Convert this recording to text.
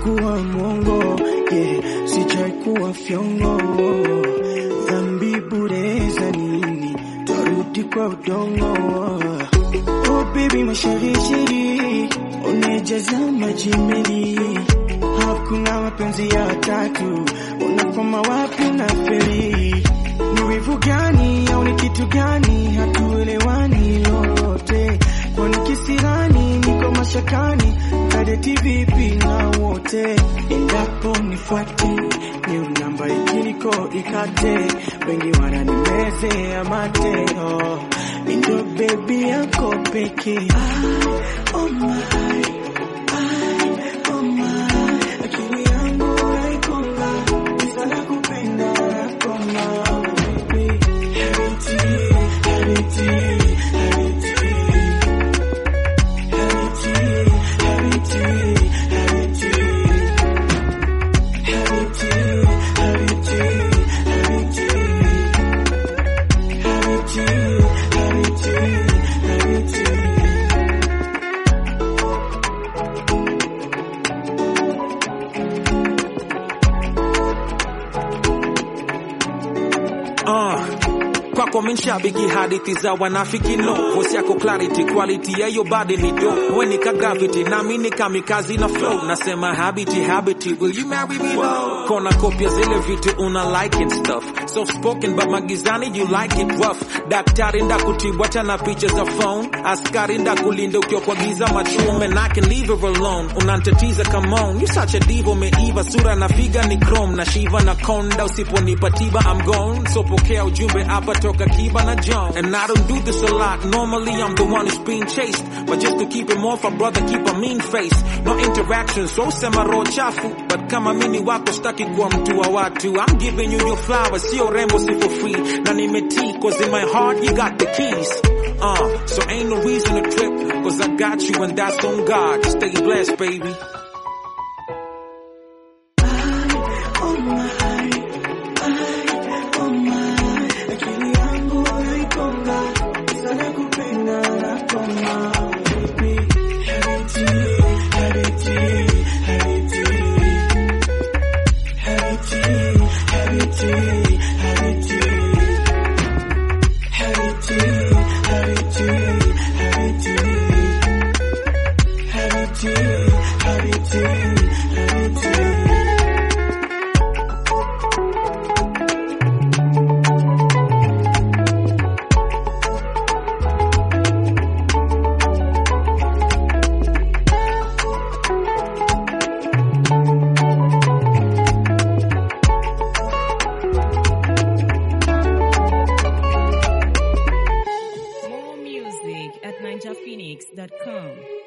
kuwa mwongo yeah, sijai kuwa fyongo dhambi bure za nini tarudi kwa udongo oh baby masharishiri unejaza majimeli hakuna mapenzi ya tatu unakoma wapi unaferi ni wivu gani au ni kitu gani hatuelewani lolote kwani kisirani niko mashakani kadeti vipi na wote endapo nifuate ni namba ikiniko ikate wengi wananimeze amate oh, ndo bebi yako peke oh my, I, oh my, akili yangu naikonga sana kupenda koma baby Harity, Harity, Harity. Uh, kwako minshabiki hadithi za wanafiki no voice yako clarity quality ya your body ni dope we nika gravity nami ni kamikazi na flow nasema habiti habiti will you marry me though kona kopia zile vitu una like and stuff soft spoken but magizani you like it rough daktari ndakutibu acha na picha za phone askari ndakulinda ukiwa kwa giza machume and I can leave her alone unantatiza come on you such a diva umeiva sura na figa ni chrome na shiva na konda usiponipa tiba I'm gone so pokea ujumbe hapa toka kiba na John and I don't do this a lot normally I'm the one who's being chased but just to keep him off a brother keep a mean face no interaction so sema roho chafu but kama mini wako staki kuwa mtu wa watu I'm giving you your flowers sio rembo si for free na nimetii cause in my heart you got the keys uh, so ain't no reason to trip cause I got you and that's on God stay blessed baby Oh my, I, oh my, akili yangu naikonga sana kupenda koma baby Harity, Harity, Harity. Harity, Harity, Harity. Harity, Harity, Harity. Harity, Harity, Harity. More music at ninjaphoenix.com.